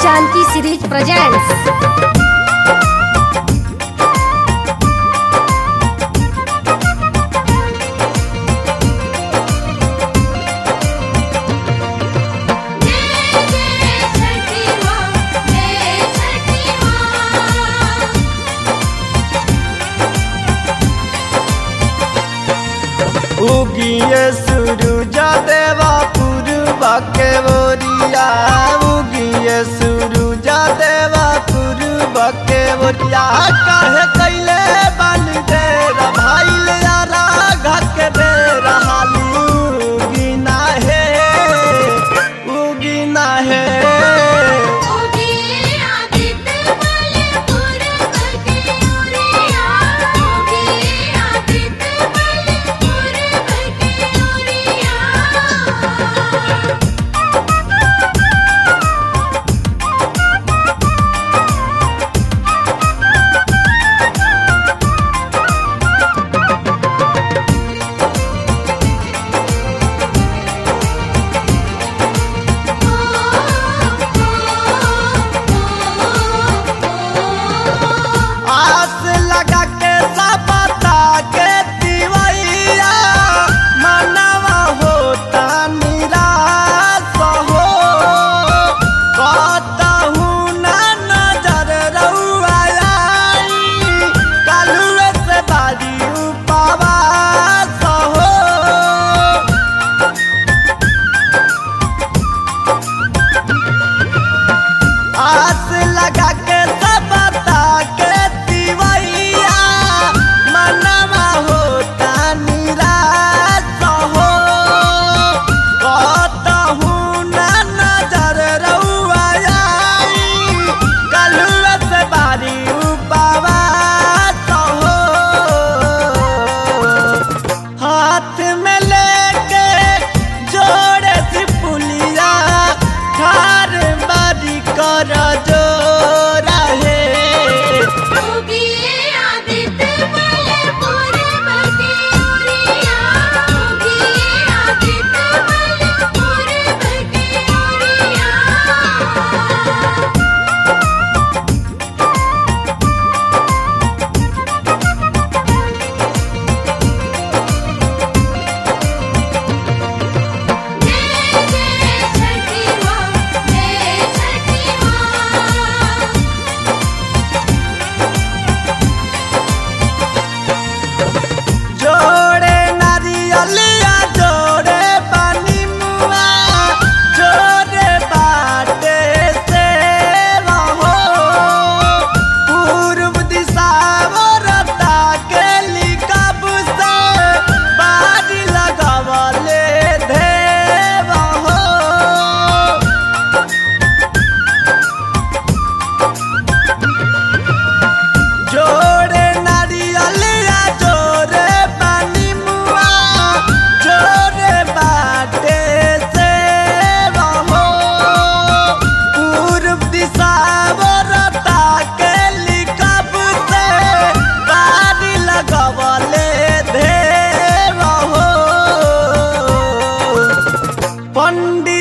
Janki series presents. उगिए सूरज देवा पूर्वा के बोरिया उगिए सूरज देवा पूर्वा के बोरिया काहे कैले बन दे भाईल यारा घक दे रहाली उगिना है उगिना है आस लगा के सबता के दिवैया मनवा होता निराश हो कहतहू ना नजर रउआ आई कालुए से बारी उपवास हो आस लगा के सबता के दिवैया मनवा होता निराश हो कहतहू ना नजर रउआ आई कलुआ से बारी उपवास हो हाथ में लेके जोड़े सी पुलिया ठार बारी कर जो रहे जोड़े नारियलिया जोड़े पानी मुआ जोड़े बाटे से रहो पूर्व दिशा रता के लिकब से बारी लगवले देव हो जोड़े नारियलिया जोड़े पानी मुआ जोड़े बाटे से रहो पूर्व दिशा बरता के लिकब से बारी लगवले देव हो पंडित